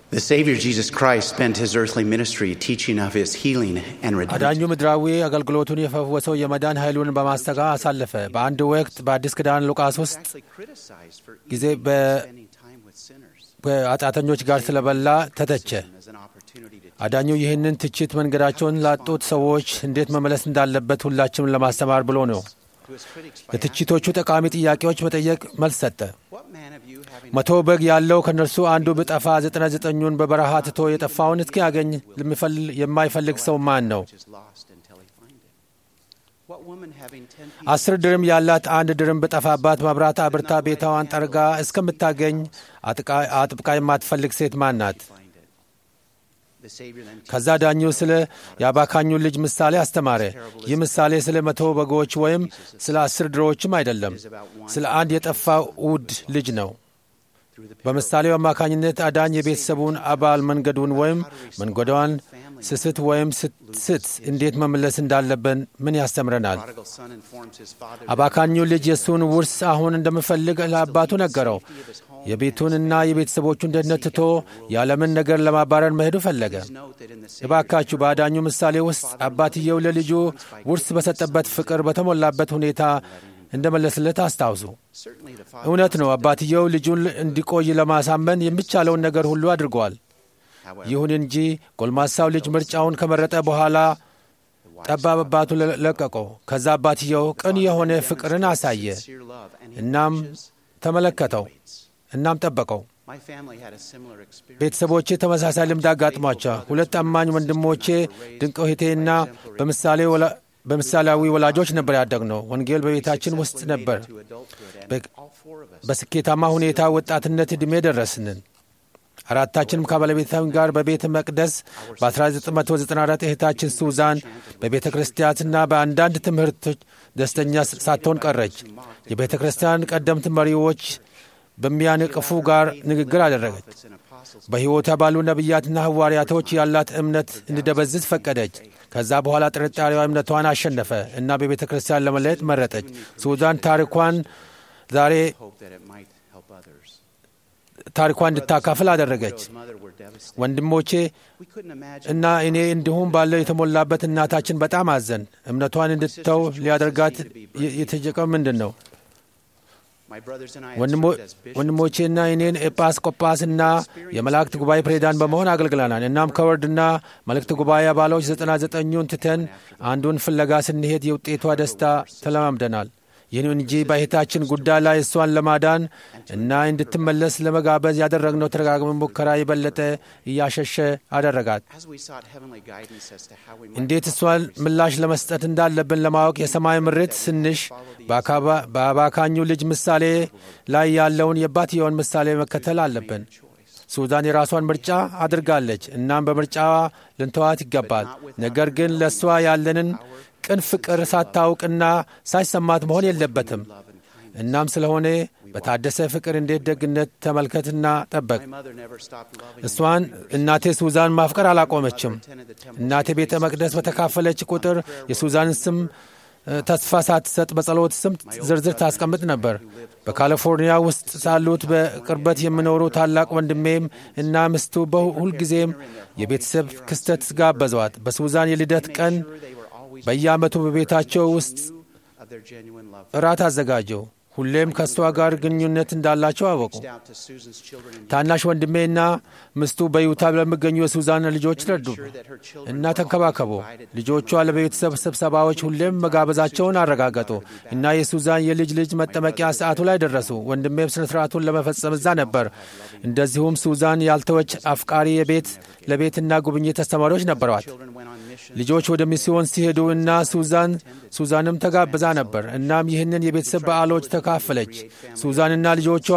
The Savior Jesus Christ spent his earthly ministry teaching of his healing and አዳኙ redemption. ምድራዊ አገልግሎቱን የፈወሰው የመዳን ኃይሉን በማስተጋ አሳለፈ። በአንድ ወቅት በአዲስ ኪዳን ሉቃስ ውስጥ Actually criticized for ጊዜ eating በ- and spending time with sinners. ከኃጢአተኞች ጋር ስለበላ ተተቸ። As an opportunity to አዳኙ ይህንን ትችት መንገዳቸውን ላጡት ሰዎች እንዴት መመለስ እንዳለበት ሁላችንም ለማስተማር ብሎ ነው። to his critics by ለትችቶቹ ጠቃሚ ጥያቄዎች መጠየቅ መልስ ሰጠ። asking, What man of you having መቶ በግ ያለው ከእነርሱ አንዱ ብጠፋ ዘጠና ዘጠኙን በበረሃ ትቶ የጠፋውን እስኪያገኝ ለሚፈል- የማይፈልግ ሰው ማን ነው? which is lost until he find it? What woman having ten አስር ድርም ያላት አንድ ድርም ብጠፋባት መብራት አብርታ ቤታዋን ጠርጋ እስከምታገኝ አጥቃ- አጥብቃ የማትፈልግ ሴት ማን ናት? find it? The Savior then ከዛ ዳኙ ስለ የአባካኙ ልጅ ምሳሌ አስተማረ። ይህ ምሳሌ ስለ መቶ በጎች ወይም ስለ አስር ድሮዎችም አይደለም፣ ስለ አንድ የጠፋ ውድ ልጅ ነው። through the በምሳሌው አማካኝነት አዳኝ የቤተሰቡን አባል መንገዱን ወይም መንገዷን ስስት ወይም ስት እንዴት መመለስ እንዳለብን ምን ያስተምረናል? prodigal son informs his father አባካኙ ልጅ የእሱን ውርስ አሁን እንደምፈልግ ለአባቱ ነገረው። የቤቱንና የቤተሰቦቹን ደህንነት ትቶ የዓለምን ነገር ለማባረር መሄዱ ፈለገ። note that in the Savior እባካችሁ በአዳኙ ምሳሌ ውስጥ አባትየው ለልጁ ውርስ በሰጠበት ፍቅር በተሞላበት ሁኔታ እንደመለስለት አስታውሱ። certainly the father እውነት ነው፣ አባትየው ልጁን እንዲቆይ ለማሳመን የሚቻለውን ነገር ሁሉ አድርጓል። however ይሁን እንጂ ጎልማሳው ልጅ ምርጫውን ከመረጠ በኋላ ጠባብ አባቱ ለቀቀው። ከዛ አባትየው ቅን የሆነ ፍቅርን አሳየ። sincere love and he እናም wishes ተመለከተው፣ waits. እናም ጠበቀው። My family had a similar experience. ቤተሰቦቼ ተመሳሳይ ልምድ አጋጥሟቸው ሁለት አማኝ ወንድሞቼ ድንቅ እህቴና በምሳሌ ወላ- በምሳሌያዊ ወላጆች ነበር ያደግነው። ወንጌል በቤታችን ውስጥ ነበር። to adulthood and በ- all four of us በስኬታማ ሁኔታ ወጣትነት ዕድሜ ደረስንን። አራታችንም ከባለቤታችን ጋር በቤተ መቅደስ በ1994 እህታችን ሱዛን በቤተ ክርስቲያንና በአንዳንድ ትምህርቶች ደስተኛ ሳትሆን ቀረች። የቤተ ክርስቲያን ቀደምት መሪዎች በሚያንቅፉ ጋር ንግግር አደረገች። prophets and apostles በሕይወቷ ባሉ ነቢያትና ሐዋርያቶች ያላት እምነት እንዲደበዝዝ ፈቀደች። ከዛ በኋላ ጥርጣሬዋ እምነቷን አሸነፈ እና በቤተ ክርስቲያን ለመለየት መረጠች። ሱዛን ታሪኳን ዛሬ hope that it might help others. ታሪኳን እንድታካፍል አደረገች። His mother were devastated. ወንድሞቼ We couldn't imagine እና እኔ እንዲሁም ባለው የተሞላበት እናታችን በጣም አዘን። እምነቷን እንድትተው ሊያደርጋት የ- የተጀቀው ምንድን ነው? my brothers and I had ወንድሞ- served as bishops. ወንድሞቼና እኔን ኤጲስቆጶስና የመላእክት ጉባኤ ፕሬዚዳንት በመሆን አገልግለናል። እናም ከወርድና መልእክት ጉባኤ አባሎች ዘጠና ዘጠኙን ትተን አንዱን ፍለጋ ስንሄድ የውጤቷ ደስታ ተለማምደናል። ይህን እንጂ በእህታችን ጉዳይ ላይ እሷን ለማዳን እና እንድትመለስ ለመጋበዝ ያደረግነው ተደጋጋሚ ሙከራ የበለጠ እያሸሸ አደረጋት። As we sought heavenly guidance as to how we might እንዴት እሷን ምላሽ ለመስጠት እንዳለብን ለማወቅ የሰማይ ምርት ስንሽ በአካባ- በአባካኙ ልጅ ምሳሌ ላይ ያለውን የአባትየውን ምሳሌ መከተል አለብን። ሱዛን የራሷን ምርጫ አድርጋለች። እናም በምርጫዋ ልንተዋት ይገባል። ነገር ግን ለእሷ ያለንን ቅን ፍቅር ሳታውቅና ሳይሰማት መሆን የለበትም። እናም ስለሆነ በታደሰ ፍቅር እንዴት ደግነት ተመልከትና ጠበቅ። My mother never stopped loving እሷን እናቴ ሱዛን ማፍቀር አላቆመችም። attended the temple. እናቴ ቤተ መቅደስ በተካፈለች ቁጥር የሱዛንን ስም እ፣ ተስፋ ሳትሰጥ በጸሎት ስም ዝርዝር ታስቀምጥ ነበር። በካሊፎርኒያ ውስጥ ሳሉት በቅርበት የሚኖሩ ታላቅ ወንድሜም እና ምስቱ በሁልጊዜም የቤተሰብ ክስተት ጋበዟት። በሱዛን የልደት ቀን They were always በየዓመቱ በቤታቸው ውስጥ of their genuine love. እራት አዘጋጀው። ሁሌም ከእሷ ጋር ግንኙነት እንዳላቸው አወቁ። Reached out to Susan's children and ታናሽ ወንድሜና ምስቱ በዩታ ለሚገኙ የሱዛን ልጆች ረዱ sure that her children እና ተንከባከቡ። ልጆቿ ለቤተሰብ ስብሰባዎች ሁሌም መጋበዛቸውን አረጋገጡ እና የሱዛን የልጅ ልጅ መጠመቂያ ሰዓቱ ላይ ደረሱ። ወንድሜም ስነ ስርዓቱን ለመፈጸም እዛ ነበር። እንደዚሁም ሱዛን ያልተወች አፍቃሪ የቤት ለቤትና ጉብኝት አስተማሪዎች ነበሯት። children went on mission. ልጆች ወደ ሚስዮን ሲሄዱ እና ሱዛን ሱዛንም ተጋብዛ ነበር። እናም ይህንን የቤተሰብ በዓሎች ተካፈለች። ሱዛንና ልጆቿ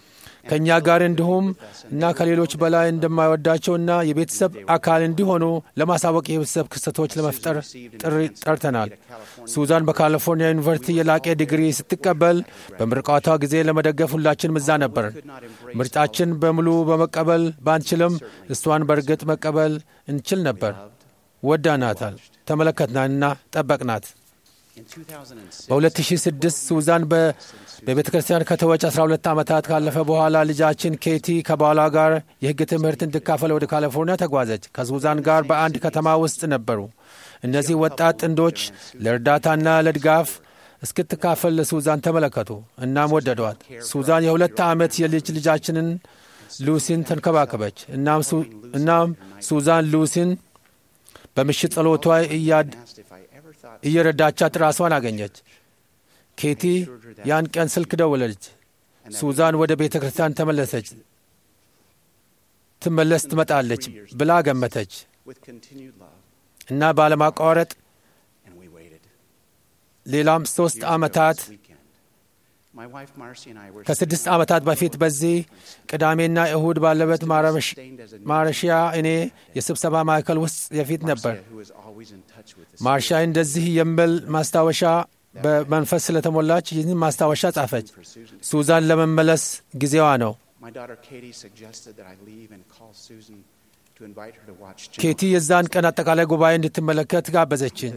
ከእኛ ጋር እንዲሁም እና ከሌሎች በላይ እንደማይወዳቸውና የቤተሰብ አካል እንዲሆኑ ለማሳወቅ የቤተሰብ ክስተቶች ለመፍጠር ጥሪ ጠርተናል። ሱዛን በካሊፎርኒያ ዩኒቨርሲቲ የላቀ ዲግሪ ስትቀበል በምርቃቷ ጊዜ ለመደገፍ ሁላችንም እዛ ነበር። ምርጫችን በሙሉ በመቀበል ባንችልም እሷን በእርግጥ መቀበል እንችል ነበር። ወዳናታል፣ ተመለከትናንና ጠበቅናት። በ2006 ሱዛን በቤተ ክርስቲያን ከተወች 12 ዓመታት ካለፈ በኋላ ልጃችን ኬቲ ከባሏ ጋር የሕግ ትምህርት እንድካፈል ወደ ካሊፎርኒያ ተጓዘች። ከሱዛን ጋር በአንድ ከተማ ውስጥ ነበሩ። እነዚህ ወጣት ጥንዶች ለእርዳታና ለድጋፍ እስክትካፈል ለሱዛን ተመለከቱ። እናም ወደዷት። ሱዛን የሁለት ዓመት የልጅ ልጃችንን ሉሲን ተንከባከበች። እናም ሱዛን ሉሲን በምሽት ጸሎቷ እየረዳቻት ራሷን አገኘች። ኬቲ ያን ቀን ስልክ ደወለች። ሱዛን ወደ ቤተ ክርስቲያን ተመለሰች ትመለስ ትመጣለች ብላ ገመተች እና ባለማቋረጥ ሌላም ሦስት ዓመታት ከስድስት ዓመታት በፊት በዚህ ቅዳሜና እሁድ ባለበት ማረሺያ እኔ የስብሰባ ማዕከል ውስጥ የፊት ነበር። ማርሻ እንደዚህ የሚል ማስታወሻ በመንፈስ ስለተሞላች ይህን ማስታወሻ ጻፈች። ሱዛን ለመመለስ ጊዜዋ ነው። ኬቲ የዛን ቀን አጠቃላይ ጉባኤ እንድትመለከት ጋበዘችን።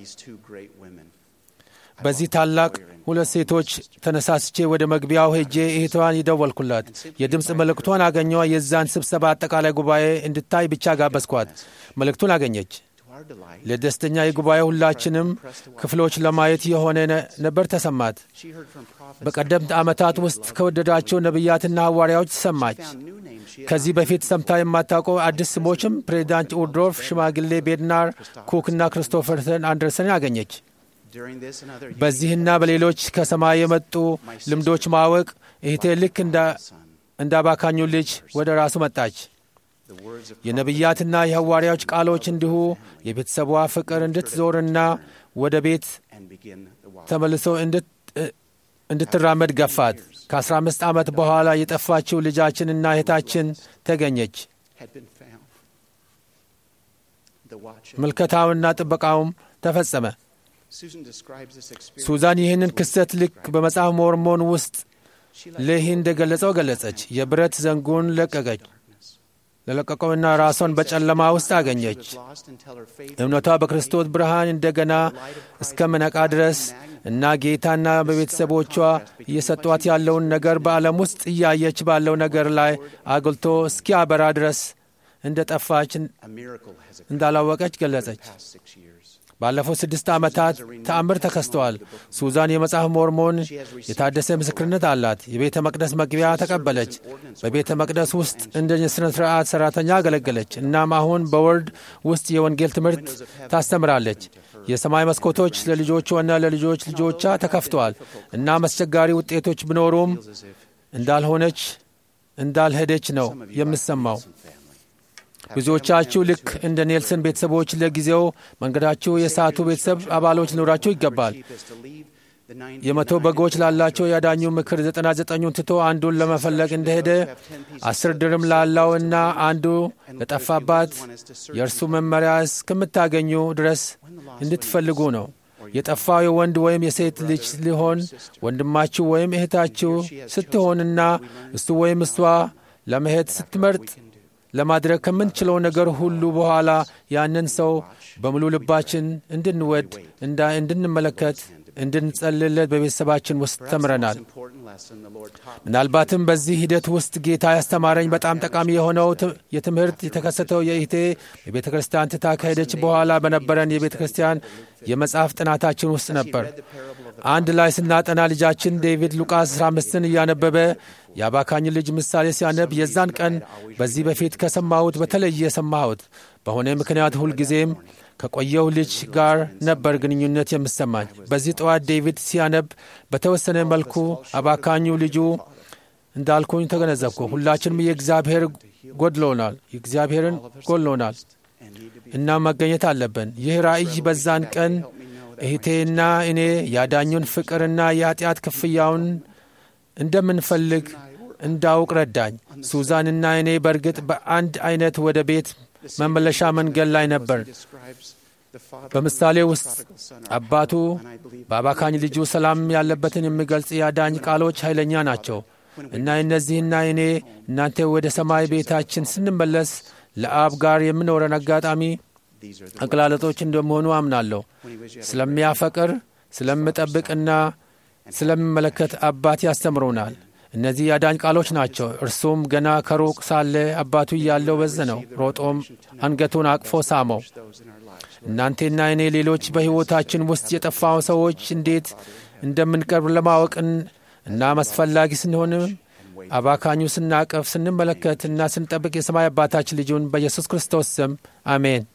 በዚህ ታላቅ ሁለት ሴቶች ተነሳስቼ ወደ መግቢያው ሄጄ እህቷን ይደወልኩላት። የድምፅ መልእክቷን አገኘዋ። የዛን ስብሰባ አጠቃላይ ጉባኤ እንድታይ ብቻ ጋበዝኳት። መልእክቱን አገኘች። ለደስተኛ የጉባኤ ሁላችንም ክፍሎች ለማየት የሆነ ነበር ተሰማት። በቀደምት ዓመታት ውስጥ ከወደዳቸው ነቢያትና ሐዋርያዎች ሰማች። ከዚህ በፊት ሰምታ የማታውቀው አዲስ ስሞችም ፕሬዚዳንት ኡድሮፍ፣ ሽማግሌ ቤድናር፣ ኩክና ክሪስቶፈርሰን አንደርሰን አገኘች። በዚህና በሌሎች ከሰማይ የመጡ ልምዶች ማወቅ እህቴ ልክ እንዳባካኙ ልጅ ወደ ራሱ መጣች። የነቢያትና የሐዋርያዎች ቃሎች እንዲሁ የቤተሰቧ ፍቅር እንድትዞርና ወደ ቤት ተመልሶ እንድትራመድ ገፋት። ከአስራ አምስት ዓመት በኋላ የጠፋችው ልጃችንና እህታችን ተገኘች። ምልከታውና ጥበቃውም ተፈጸመ። ሱዛን ይህንን ክስተት ልክ በመጽሐፍ ሞርሞን ውስጥ ሌሂ እንደገለጸው ገለጸች። የብረት ዘንጉን ለቀቀች ለለቀቀውና ራሷን በጨለማ ውስጥ አገኘች። እምነቷ በክርስቶስ ብርሃን እንደገና እስከምነቃ ድረስ እና ጌታና በቤተሰቦቿ እየሰጧት ያለውን ነገር በዓለም ውስጥ እያየች ባለው ነገር ላይ አጉልቶ እስኪያበራ ድረስ እንደ ጠፋች እንዳላወቀች ገለጸች። ባለፉት ስድስት ዓመታት ተአምር ተከስተዋል። ሱዛን የመጽሐፍ ሞርሞን የታደሰ ምስክርነት አላት። የቤተ መቅደስ መግቢያ ተቀበለች። በቤተ መቅደስ ውስጥ እንደ ስነ ስርዓት ሠራተኛ አገለገለች። እናም አሁን በወርድ ውስጥ የወንጌል ትምህርት ታስተምራለች። የሰማይ መስኮቶች ለልጆቿና ለልጆች ልጆቿ ተከፍተዋል። እናም አስቸጋሪ ውጤቶች ቢኖሩም እንዳልሆነች እንዳልሄደች ነው የምሰማው። ብዙዎቻችሁ ልክ እንደ ኔልሰን ቤተሰቦች ለጊዜው መንገዳችሁ የሳቱ ቤተሰብ አባሎች ሊኖራችሁ ይገባል። የመቶ በጎች ላላቸው ያዳኙ ምክር ዘጠና ዘጠኙን ትቶ አንዱን ለመፈለግ እንደሄደ አስር ድርም ላለው እና አንዱ ለጠፋባት የእርሱ መመሪያ እስከምታገኙ ድረስ እንድትፈልጉ ነው። የጠፋው የወንድ ወይም የሴት ልጅ ሊሆን ወንድማችሁ ወይም እህታችሁ ስትሆንና እሱ ወይም እሷ ለመሄድ ስትመርጥ ለማድረግ ከምንችለው ነገር ሁሉ በኋላ ያንን ሰው በሙሉ ልባችን እንድንወድ እንድንመለከት እንድንጸልለት በቤተሰባችን ውስጥ ተምረናል። ምናልባትም በዚህ ሂደት ውስጥ ጌታ ያስተማረኝ በጣም ጠቃሚ የሆነው የትምህርት የተከሰተው የኢቴ የቤተ ክርስቲያን ትታ ከሄደች በኋላ በነበረን የቤተ ክርስቲያን የመጽሐፍ ጥናታችን ውስጥ ነበር። አንድ ላይ ስናጠና ልጃችን ዴቪድ ሉቃስ 15ን እያነበበ የአባካኝ ልጅ ምሳሌ ሲያነብ የዛን ቀን በዚህ በፊት ከሰማሁት በተለየ ሰማሁት። በሆነ ምክንያት ሁልጊዜም ከቆየው ልጅ ጋር ነበር ግንኙነት የምሰማኝ። በዚህ ጠዋት ዴቪድ ሲያነብ በተወሰነ መልኩ አባካኙ ልጁ እንዳልኩኝ ተገነዘብኩ። ሁላችንም የእግዚአብሔር ጎድሎናል፣ የእግዚአብሔርን ጎድሎናል እና መገኘት አለብን። ይህ ራእይ በዛን ቀን እህቴና እኔ ያዳኙን ፍቅርና የኃጢአት ክፍያውን እንደምንፈልግ እንዳውቅ ረዳኝ። ሱዛንና እኔ በእርግጥ በአንድ አይነት ወደ ቤት መመለሻ መንገድ ላይ ነበር። በምሳሌ ውስጥ አባቱ በአባካኝ ልጁ ሰላም ያለበትን የሚገልጽ የአዳኝ ቃሎች ኃይለኛ ናቸው እና እነዚህና እኔ እናንተ ወደ ሰማይ ቤታችን ስንመለስ ለአብ ጋር የምኖረን አጋጣሚ አገላለጦች እንደመሆኑ አምናለሁ። ስለሚያፈቅር ስለምጠብቅና ስለምመለከት አባት ያስተምሩናል። እነዚህ የአዳኝ ቃሎች ናቸው። እርሱም ገና ከሩቅ ሳለ አባቱ እያለው በዘነው፣ ሮጦም አንገቱን አቅፎ ሳመው። እናንቴና እኔ ሌሎች በሕይወታችን ውስጥ የጠፋው ሰዎች እንዴት እንደምንቀርብ ለማወቅን እና አስፈላጊ ስንሆንም አባካኙ ስናቀፍ ስንመለከት እና ስንጠብቅ የሰማይ አባታችን ልጁን በኢየሱስ ክርስቶስ ስም አሜን።